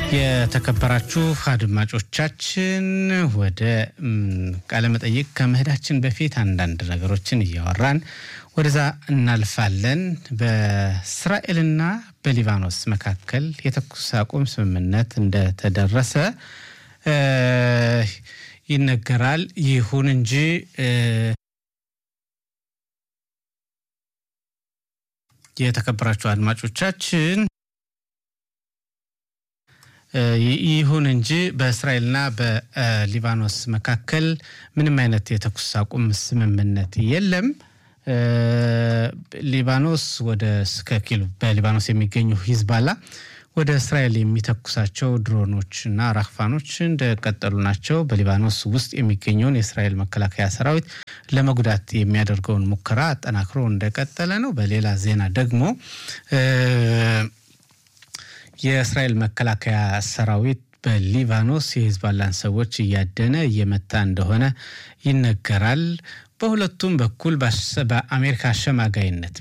የተከበራችሁ አድማጮቻችን ወደ ቃለመጠይቅ ከመሄዳችን በፊት አንዳንድ ነገሮችን እያወራን ወደዛ እናልፋለን። በእስራኤልና በሊባኖስ መካከል የተኩስ አቁም ስምምነት እንደተደረሰ ይነገራል። ይሁን እንጂ የተከበራችሁ አድማጮቻችን ይሁን እንጂ በእስራኤልና በሊባኖስ መካከል ምንም አይነት የተኩስ አቁም ስምምነት የለም። ሊባኖስ ወደ እስከ ኪሎ በሊባኖስ የሚገኙ ሂዝባላ ወደ እስራኤል የሚተኩሳቸው ድሮኖች እና ራክፋኖች እንደቀጠሉ ናቸው። በሊባኖስ ውስጥ የሚገኘውን የእስራኤል መከላከያ ሰራዊት ለመጉዳት የሚያደርገውን ሙከራ አጠናክሮ እንደቀጠለ ነው። በሌላ ዜና ደግሞ የእስራኤል መከላከያ ሰራዊት በሊባኖስ የሂዝባላን ሰዎች እያደነ እየመታ እንደሆነ ይነገራል። በሁለቱም በኩል በአሜሪካ አሸማጋይነት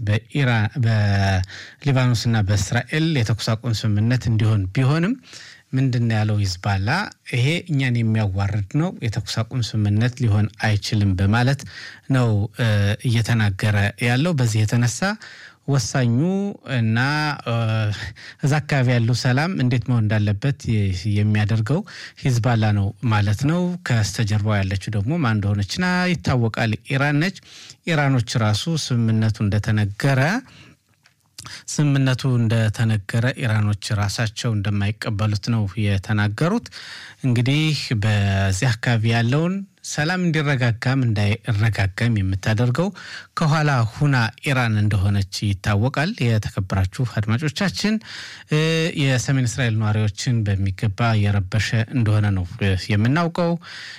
በሊባኖስና በእስራኤል የተኩስ አቁም ስምምነት እንዲሆን ቢሆንም ምንድን ያለው ሂዝባላ ይሄ እኛን የሚያዋርድ ነው፣ የተኩስ አቁም ስምምነት ሊሆን አይችልም በማለት ነው እየተናገረ ያለው። በዚህ የተነሳ ወሳኙ እና እዛ አካባቢ ያለው ሰላም እንዴት መሆን እንዳለበት የሚያደርገው ሂዝባላ ነው ማለት ነው። ከስተጀርባው ያለችው ደግሞ ማን እንደሆነችና ይታወቃል፣ ኢራን ነች። ኢራኖች ራሱ ስምምነቱ እንደተነገረ ስምምነቱ እንደተነገረ ኢራኖች ራሳቸው እንደማይቀበሉት ነው የተናገሩት። እንግዲህ በዚህ አካባቢ ያለውን ሰላም እንዲረጋጋም እንዳይረጋጋም የምታደርገው ከኋላ ሁና ኢራን እንደሆነች ይታወቃል። የተከበራችሁ አድማጮቻችን የሰሜን እስራኤል ነዋሪዎችን በሚገባ የረበሸ እንደሆነ ነው የምናውቀው።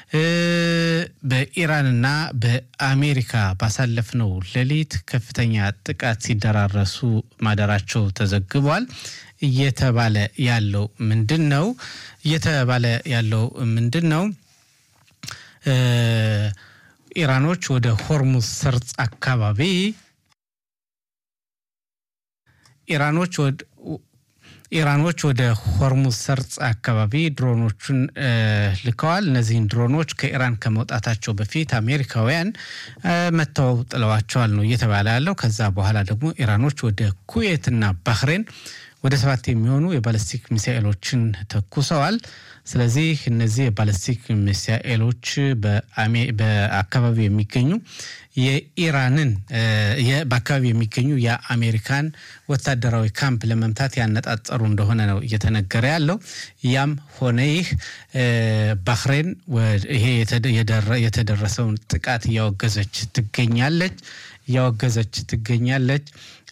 በኢራንና በአሜሪካ ባሳለፍነው ሌሊት ከፍተኛ ጥቃት ሲደራረሱ ማደራቸው ተዘግቧል። እየተባለ ያለው ምንድን ነው? እየተባለ ያለው ምንድን ነው? ኢራኖች ወደ ሆርሙዝ ሰርጥ አካባቢ ኢራኖች ኢራኖች ወደ ሆርሙዝ ሰርጽ አካባቢ ድሮኖቹን ልከዋል። እነዚህን ድሮኖች ከኢራን ከመውጣታቸው በፊት አሜሪካውያን መተው ጥለዋቸዋል ነው እየተባለ ያለው። ከዛ በኋላ ደግሞ ኢራኖች ወደ ኩዌትና ባህሬን ወደ ሰባት የሚሆኑ የባለስቲክ ሚሳኤሎችን ተኩሰዋል። ስለዚህ እነዚህ የባለስቲክ ሚሳኤሎች በአካባቢው የሚገኙ የኢራንን በአካባቢ የሚገኙ የአሜሪካን ወታደራዊ ካምፕ ለመምታት ያነጣጠሩ እንደሆነ ነው እየተነገረ ያለው። ያም ሆነ ይህ ባህሬን ይሄ የተደረሰውን ጥቃት እያወገዘች ትገኛለች እያወገዘች ትገኛለች።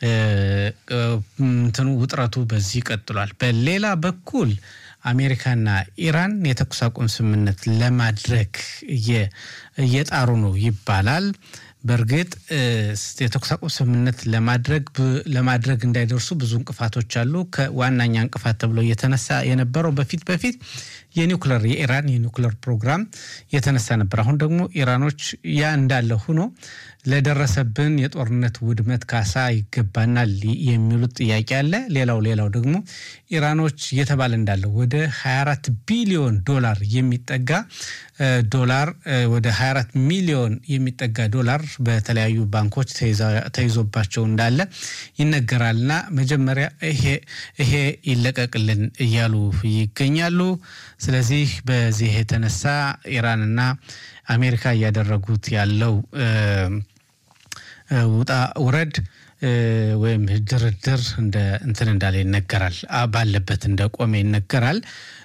እንትኑ ውጥረቱ በዚህ ቀጥሏል። በሌላ በኩል አሜሪካና ኢራን የተኩስ አቁም ስምምነት ለማድረግ እየጣሩ ነው ይባላል። በእርግጥ የተኩስ አቁም ስምምነት ለማድረግ ለማድረግ እንዳይደርሱ ብዙ እንቅፋቶች አሉ። ከዋናኛ እንቅፋት ተብሎ እየተነሳ የነበረው በፊት በፊት የኒውክለር የኢራን የኒውክለር ፕሮግራም የተነሳ ነበር። አሁን ደግሞ ኢራኖች ያ እንዳለ ሆኖ ለደረሰብን የጦርነት ውድመት ካሳ ይገባናል የሚሉት ጥያቄ አለ። ሌላው ሌላው ደግሞ ኢራኖች እየተባለ እንዳለው ወደ 24 ቢሊዮን ዶላር የሚጠጋ ዶላር ወደ 24 ሚሊዮን የሚጠጋ ዶላር በተለያዩ ባንኮች ተይዞባቸው እንዳለ ይነገራልና መጀመሪያ ይሄ ይለቀቅልን እያሉ ይገኛሉ። ስለዚህ በዚህ የተነሳ ኢራንና አሜሪካ እያደረጉት ያለው ውጣ ውረድ ወይም ድርድር እንደ እንትን እንዳለ ይነገራል። ባለበት እንደ ቆመ ይነገራል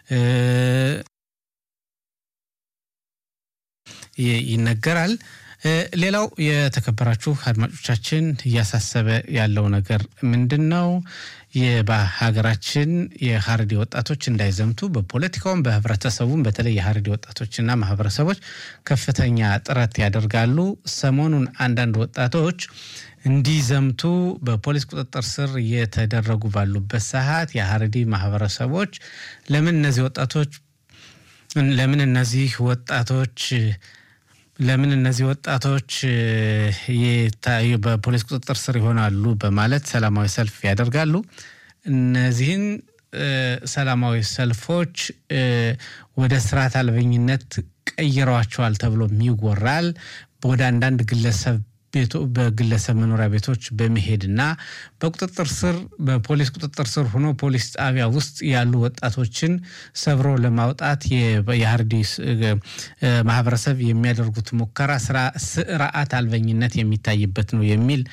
ይነገራል። ሌላው የተከበራችሁ አድማጮቻችን እያሳሰበ ያለው ነገር ምንድን ነው? በሀገራችን የሀረሪ ወጣቶች እንዳይዘምቱ በፖለቲካውም በህብረተሰቡም በተለይ የሀረሪ ወጣቶችና ማህበረሰቦች ከፍተኛ ጥረት ያደርጋሉ። ሰሞኑን አንዳንድ ወጣቶች እንዲዘምቱ በፖሊስ ቁጥጥር ስር እየተደረጉ ባሉበት ሰዓት የሀረሪ ማህበረሰቦች ለምን እነዚህ ወጣቶች ለምን እነዚህ ወጣቶች ለምን እነዚህ ወጣቶች በፖሊስ ቁጥጥር ስር ይሆናሉ በማለት ሰላማዊ ሰልፍ ያደርጋሉ። እነዚህን ሰላማዊ ሰልፎች ወደ ስርዓት አልበኝነት ቀይረዋቸዋል ተብሎም ይወራል። ወደ አንዳንድ ግለሰብ ቤቶ በግለሰብ መኖሪያ ቤቶች በመሄድና በቁጥጥር ስር በፖሊስ ቁጥጥር ስር ሆኖ ፖሊስ ጣቢያ ውስጥ ያሉ ወጣቶችን ሰብሮ ለማውጣት የሀርዲ ማህበረሰብ የሚያደርጉት ሙከራ ስርዓት አልበኝነት የሚታይበት ነው የሚል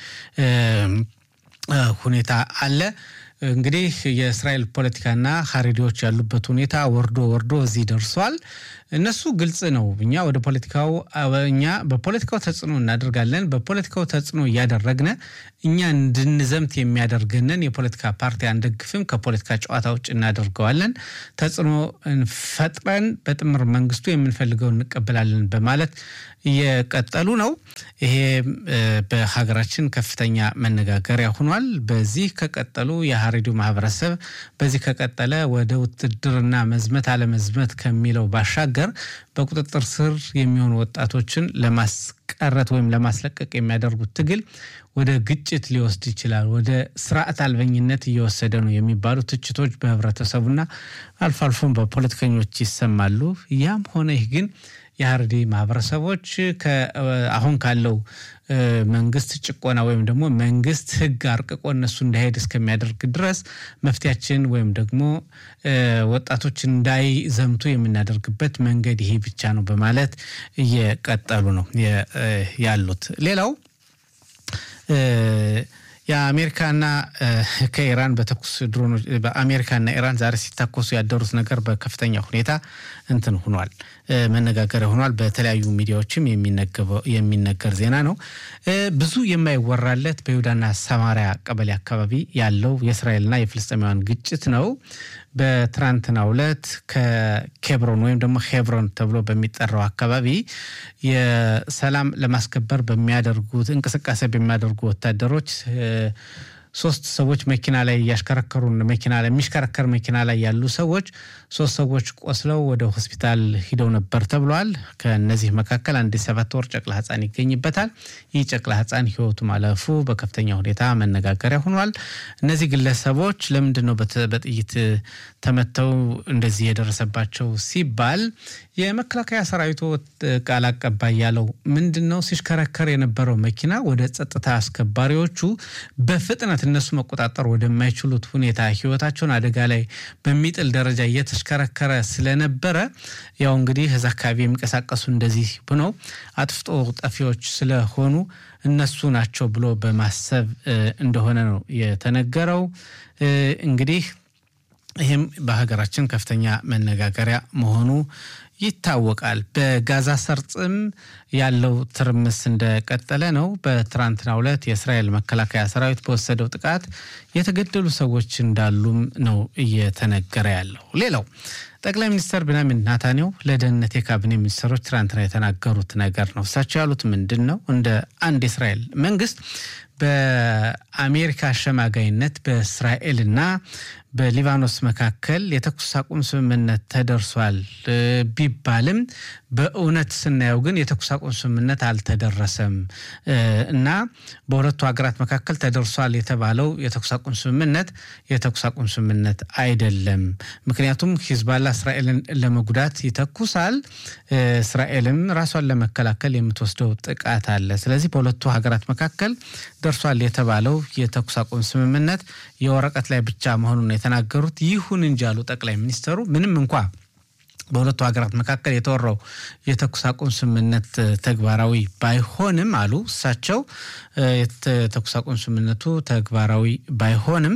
ሁኔታ አለ። እንግዲህ የእስራኤል ፖለቲካና ሀሬዲዎች ያሉበት ሁኔታ ወርዶ ወርዶ እዚህ ደርሷል። እነሱ ግልጽ ነው። እኛ ወደ ፖለቲካው እኛ በፖለቲካው ተጽዕኖ እናደርጋለን። በፖለቲካው ተጽዕኖ እያደረግነ እኛ እንድንዘምት የሚያደርገንን የፖለቲካ ፓርቲ አንደግፍም፣ ከፖለቲካ ጨዋታ ውጭ እናደርገዋለን። ተጽዕኖ ፈጥረን በጥምር መንግስቱ የምንፈልገው እንቀበላለን በማለት እየቀጠሉ ነው። ይሄ በሀገራችን ከፍተኛ መነጋገሪያ ሆኗል። በዚህ ከቀጠሉ የሀሬዲው ማህበረሰብ በዚህ ከቀጠለ ወደ ውትድርና መዝመት አለመዝመት ከሚለው ባሻገር በቁጥጥር ስር የሚሆኑ ወጣቶችን ለማስቀረት ወይም ለማስለቀቅ የሚያደርጉት ትግል ወደ ግጭት ሊወስድ ይችላል፣ ወደ ስርዓት አልበኝነት እየወሰደ ነው የሚባሉ ትችቶች በህብረተሰቡና አልፎ አልፎም በፖለቲከኞች ይሰማሉ። ያም ሆነ ይህ ግን የሀረሪ ማህበረሰቦች አሁን ካለው መንግስት ጭቆና ወይም ደግሞ መንግስት ህግ አርቅቆ እነሱ እንዳይሄድ እስከሚያደርግ ድረስ መፍትያችን ወይም ደግሞ ወጣቶች እንዳይዘምቱ የምናደርግበት መንገድ ይሄ ብቻ ነው በማለት እየቀጠሉ ነው ያሉት። ሌላው የአሜሪካና ከኢራን በተኩስ ድሮኖች በአሜሪካና ኢራን ዛሬ ሲታኮሱ ያደሩት ነገር በከፍተኛ ሁኔታ እንትን ሆኗል፣ መነጋገሪያ ሆኗል። በተለያዩ ሚዲያዎችም የሚነገር ዜና ነው። ብዙ የማይወራለት በይሁዳና ሰማሪያ ቀበሌ አካባቢ ያለው የእስራኤልና የፍልስጤማውያን ግጭት ነው። በትናንትናው ዕለት ከኬብሮን ወይም ደግሞ ሄብሮን ተብሎ በሚጠራው አካባቢ የሰላም ለማስከበር በሚያደርጉት እንቅስቃሴ በሚያደርጉ ወታደሮች ሶስት ሰዎች መኪና ላይ እያሽከረከሩ መኪና ላይ የሚሽከረከር መኪና ላይ ያሉ ሰዎች ሶስት ሰዎች ቆስለው ወደ ሆስፒታል ሂደው ነበር ተብሏል። ከነዚህ መካከል አንድ ሰባት ወር ጨቅላ ሕፃን ይገኝበታል። ይህ ጨቅላ ሕፃን ሕይወቱ ማለፉ በከፍተኛ ሁኔታ መነጋገሪያ ሆኗል። እነዚህ ግለሰቦች ለምንድን ነው በጥይት ተመተው እንደዚህ የደረሰባቸው ሲባል የመከላከያ ሰራዊቱ ቃል አቀባይ ያለው ምንድን ነው ሲሽከረከር የነበረው መኪና ወደ ጸጥታ አስከባሪዎቹ በፍጥነት እነሱ መቆጣጠር ወደማይችሉት ሁኔታ ህይወታቸውን አደጋ ላይ በሚጥል ደረጃ እየተሽከረከረ ስለነበረ ያው እንግዲህ እዛ አካባቢ የሚንቀሳቀሱ እንደዚህ ብነው አጥፍቶ ጠፊዎች ስለሆኑ እነሱ ናቸው ብሎ በማሰብ እንደሆነ ነው የተነገረው። እንግዲህ ይህም በሀገራችን ከፍተኛ መነጋገሪያ መሆኑ ይታወቃል። በጋዛ ሰርጥም ያለው ትርምስ እንደቀጠለ ነው። በትናንትናው ዕለት የእስራኤል መከላከያ ሰራዊት በወሰደው ጥቃት የተገደሉ ሰዎች እንዳሉም ነው እየተነገረ ያለው። ሌላው ጠቅላይ ሚኒስትር ቤንያሚን ናታንያሁ ለደህንነት የካቢኔ ሚኒስትሮች ትናንትና የተናገሩት ነገር ነው። እሳቸው ያሉት ምንድን ነው? እንደ አንድ የእስራኤል መንግስት በአሜሪካ አሸማጋይነት በእስራኤልና በሊባኖስ መካከል የተኩስ አቁም ስምምነት ተደርሷል ቢባልም በእውነት ስናየው ግን የተኩስ አቁም ስምምነት አልተደረሰም እና በሁለቱ ሀገራት መካከል ተደርሷል የተባለው የተኩስ አቁም ስምምነት የተኩስ አቁም ስምምነት አይደለም። ምክንያቱም ሂዝባላ እስራኤልን ለመጉዳት ይተኩሳል፣ እስራኤልም ራሷን ለመከላከል የምትወስደው ጥቃት አለ። ስለዚህ በሁለቱ ሀገራት መካከል ደርሷል የተባለው የተኩስ አቁም ስምምነት የወረቀት ላይ ብቻ መሆኑን የተናገሩት። ይሁን እንጂ አሉ ጠቅላይ ሚኒስትሩ ምንም እንኳ በሁለቱ ሀገራት መካከል የተወራው የተኩስ አቁም ስምምነት ተግባራዊ ባይሆንም አሉ እሳቸው የተኩስ አቁም ስምምነቱ ተግባራዊ ባይሆንም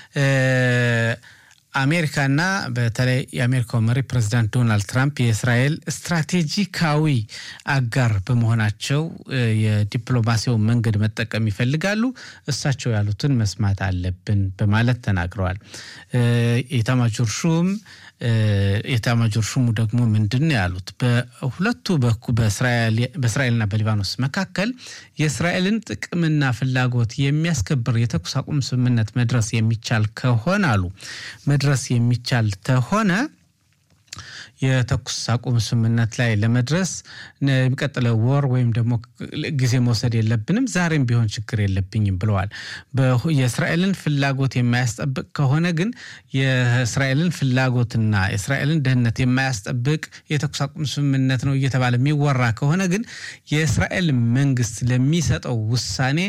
አሜሪካና በተለይ የአሜሪካው መሪ ፕሬዚዳንት ዶናልድ ትራምፕ የእስራኤል ስትራቴጂካዊ አጋር በመሆናቸው የዲፕሎማሲውን መንገድ መጠቀም ይፈልጋሉ። እሳቸው ያሉትን መስማት አለብን በማለት ተናግረዋል። የኤታማዦር ሹም የኤታማዦር ሹሙ ደግሞ ምንድን ነው ያሉት? በሁለቱ በእስራኤልና በሊባኖስ መካከል የእስራኤልን ጥቅምና ፍላጎት የሚያስከብር የተኩስ አቁም ስምምነት መድረስ የሚቻል ከሆነ አሉ መድረስ የሚቻል ከሆነ የተኩስ አቁም ስምምነት ላይ ለመድረስ የሚቀጥለው ወር ወይም ደግሞ ጊዜ መውሰድ የለብንም፣ ዛሬም ቢሆን ችግር የለብኝም ብለዋል። የእስራኤልን ፍላጎት የማያስጠብቅ ከሆነ ግን የእስራኤልን ፍላጎትና የእስራኤልን ደህንነት የማያስጠብቅ የተኩስ አቁም ስምምነት ነው እየተባለ የሚወራ ከሆነ ግን የእስራኤል መንግስት ለሚሰጠው ውሳኔ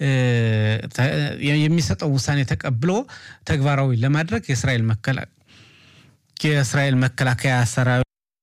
የሚሰጠው ውሳኔ ተቀብሎ ተግባራዊ ለማድረግ የእስራኤል መከላ የእስራኤል መከላከያ ሰራዊት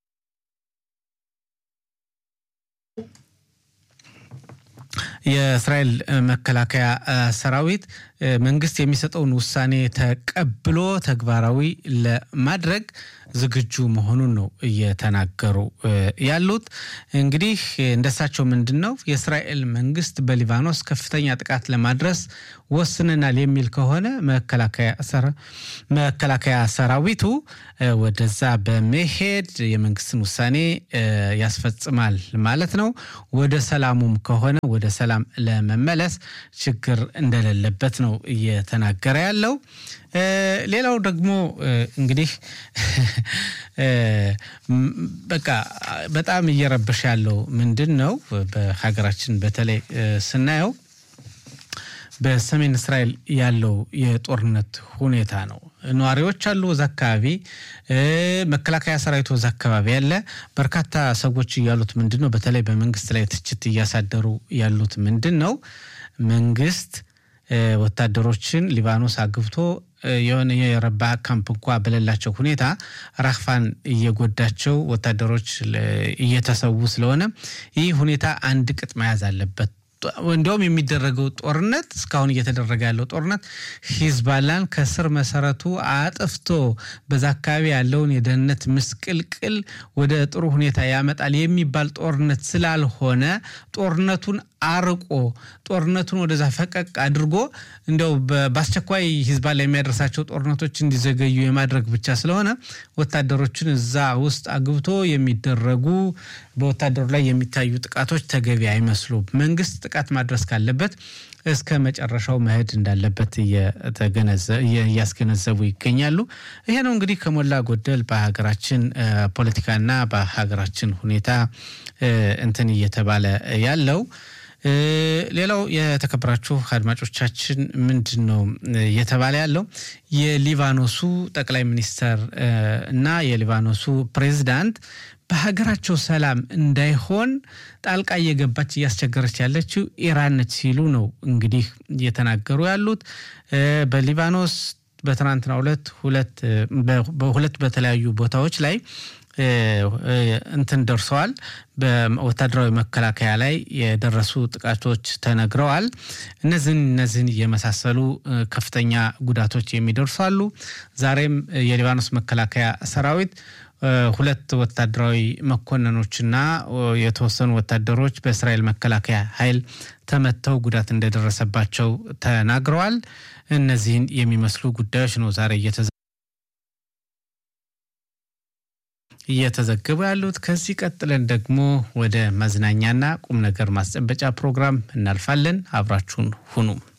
የእስራኤል መከላከያ ሰራዊት መንግስት የሚሰጠውን ውሳኔ ተቀብሎ ተግባራዊ ለማድረግ ዝግጁ መሆኑን ነው እየተናገሩ ያሉት። እንግዲህ እንደሳቸው ምንድን ነው የእስራኤል መንግስት በሊባኖስ ከፍተኛ ጥቃት ለማድረስ ወስነናል የሚል ከሆነ መከላከያ ሰራዊቱ ወደዛ በመሄድ የመንግስትን ውሳኔ ያስፈጽማል ማለት ነው። ወደ ሰላሙም ከሆነ ወደ ሰላም ለመመለስ ችግር እንደሌለበት ነው እየተናገረ ያለው። ሌላው ደግሞ እንግዲህ በቃ በጣም እየረበሸ ያለው ምንድን ነው በሀገራችን በተለይ ስናየው በሰሜን እስራኤል ያለው የጦርነት ሁኔታ ነው። ነዋሪዎች አሉ እዛ አካባቢ፣ መከላከያ ሰራዊቱ እዛ አካባቢ ያለ በርካታ ሰዎች እያሉት ምንድን ነው በተለይ በመንግስት ላይ ትችት እያሳደሩ ያሉት ምንድን ነው መንግስት ወታደሮችን ሊባኖስ አግብቶ የሆነ የረባ ካምፕ እንኳ በሌላቸው ሁኔታ ራክፋን እየጎዳቸው ወታደሮች እየተሰዉ ስለሆነ ይህ ሁኔታ አንድ ቅጥ መያዝ አለበት። እንዲያውም የሚደረገው ጦርነት እስካሁን እየተደረገ ያለው ጦርነት ሂዝባላን ከስር መሰረቱ አጥፍቶ በዛ አካባቢ ያለውን የደህንነት ምስቅልቅል ወደ ጥሩ ሁኔታ ያመጣል የሚባል ጦርነት ስላልሆነ ጦርነቱን አርቆ ጦርነቱን ወደዛ ፈቀቅ አድርጎ እንዲያው በአስቸኳይ ሂዝባላ የሚያደርሳቸው ጦርነቶች እንዲዘገዩ የማድረግ ብቻ ስለሆነ ወታደሮችን እዛ ውስጥ አግብቶ የሚደረጉ በወታደሩ ላይ የሚታዩ ጥቃቶች ተገቢ አይመስሉም። መንግስት ጥቃት ማድረስ ካለበት እስከ መጨረሻው መሄድ እንዳለበት እያስገነዘቡ ይገኛሉ። ይሄ ነው እንግዲህ ከሞላ ጎደል በሀገራችን ፖለቲካና በሀገራችን ሁኔታ እንትን እየተባለ ያለው። ሌላው የተከበራችሁ አድማጮቻችን ምንድን ነው እየተባለ ያለው የሊባኖሱ ጠቅላይ ሚኒስተር እና የሊባኖሱ ፕሬዚዳንት በሀገራቸው ሰላም እንዳይሆን ጣልቃ እየገባች እያስቸገረች ያለችው ኢራን ነች ሲሉ ነው እንግዲህ እየተናገሩ ያሉት። በሊባኖስ በትናንትናው ዕለት በሁለት በተለያዩ ቦታዎች ላይ እንትን ደርሰዋል። በወታደራዊ መከላከያ ላይ የደረሱ ጥቃቶች ተነግረዋል። እነዚህን እነዚህን የመሳሰሉ ከፍተኛ ጉዳቶች የሚደርሱ አሉ። ዛሬም የሊባኖስ መከላከያ ሰራዊት ሁለት ወታደራዊ መኮንኖችና የተወሰኑ ወታደሮች በእስራኤል መከላከያ ኃይል ተመተው ጉዳት እንደደረሰባቸው ተናግረዋል። እነዚህን የሚመስሉ ጉዳዮች ነው ዛሬ እየተዘገቡ ያሉት። ከዚህ ቀጥለን ደግሞ ወደ መዝናኛና ቁም ነገር ማስጨበጫ ፕሮግራም እናልፋለን። አብራችሁን ሁኑ።